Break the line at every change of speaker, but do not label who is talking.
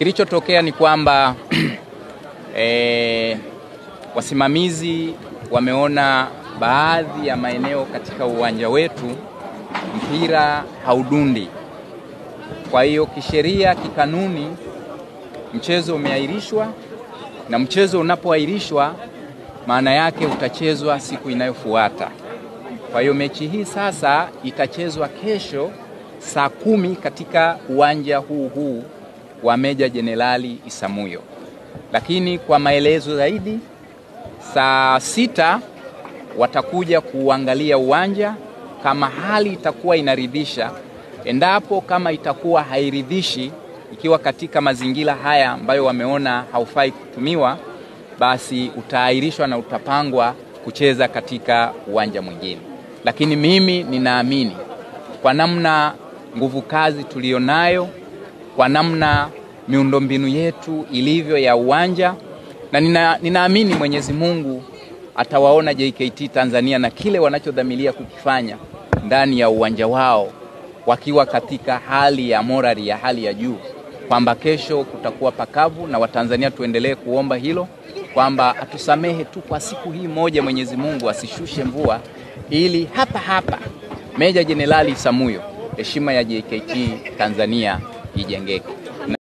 Kilichotokea ni kwamba e, wasimamizi wameona baadhi ya maeneo katika uwanja wetu mpira haudundi. Kwa hiyo kisheria, kikanuni, mchezo umeahirishwa, na mchezo unapoahirishwa, maana yake utachezwa siku inayofuata. Kwa hiyo mechi hii sasa itachezwa kesho saa kumi katika uwanja huu huu wa Meja Jenerali Isamuyo, lakini kwa maelezo zaidi, saa sita watakuja kuangalia uwanja kama hali itakuwa inaridhisha. Endapo kama itakuwa hairidhishi, ikiwa katika mazingira haya ambayo wameona haufai kutumiwa, basi utaahirishwa na utapangwa kucheza katika uwanja mwingine. Lakini mimi ninaamini kwa namna nguvu kazi tulionayo, kwa namna miundombinu yetu ilivyo ya uwanja, na nina, ninaamini Mwenyezi Mungu atawaona JKT Tanzania na kile wanachodhamiria kukifanya ndani ya uwanja wao wakiwa katika hali ya morali ya hali ya juu, kwamba kesho kutakuwa pakavu, na Watanzania tuendelee kuomba hilo kwamba atusamehe tu kwa siku hii moja, Mwenyezi Mungu asishushe mvua, ili hapa hapa Meja Jenerali Isamuyo heshima ya JKT Tanzania ijengeke.